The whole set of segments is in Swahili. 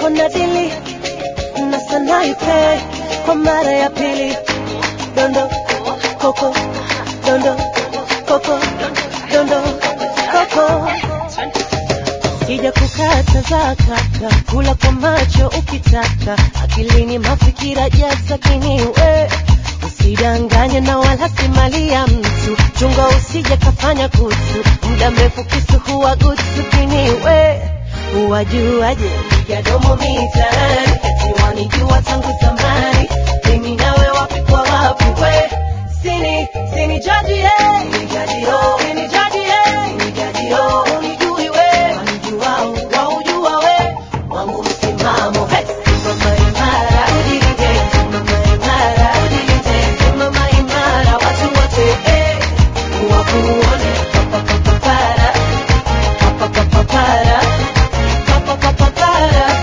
mwenzako na dili na sanaipe kwa mara ya pili dondo koko dondo koko dondo koko Kija kukata zakaka kula kwa macho ukitaka akilini mafikira jaza kiniwe usidanganye na wala si mali ya mtu chunga usije kafanya kutu muda mrefu kisu huwa gutu kiniwe uwajuaje piga domo mitaani eti wanijua tangu zamani mimi nawe wapi kwa wapi we sini sini jaji ye sini jaji yo sini jaji ye sini jaji yo unijui we wanijuao waujua we wangu msimamo hey. Simama imara ujilinde simama imara ujilinde simama imara watu wote eh wakuone papapapapara papapapapara papapapapara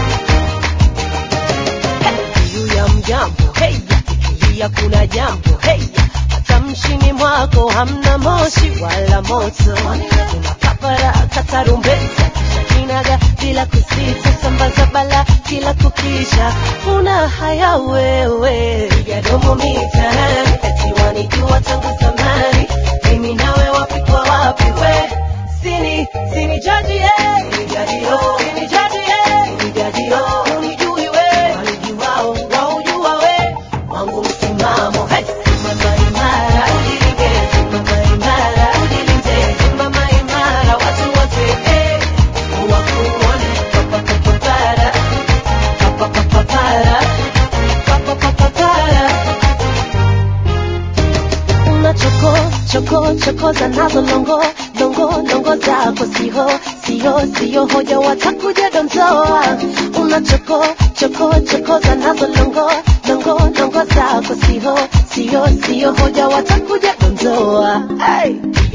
juu ya mjambo hey, ikilia kuna jambo hey, hata mshini mwako hamna moshi wala moto unapapara katarumbeta kisha kinaga bila kusita sambaza bala kila kukicha una haya wewe piga domo mitaani eti wanijua tangu zamani mimi nawe wapi kwa wapi we sini sini jaji ye sini jaji yo sini jaji ye sini jaji yo unijui we wanijuao waujua we wangu msimamo hey. simama imara ujilinde simama imara ujilinde simama imara watu wote eh wakuone papapapapara papapapapara papapapapara una choko choko chokoza nazo longo longo longo zako siho siho siho hoja watakuja dondoa una choko choko chokoza nazo longo longo longo zako siho siho siho hoja watakuja dondoa hey.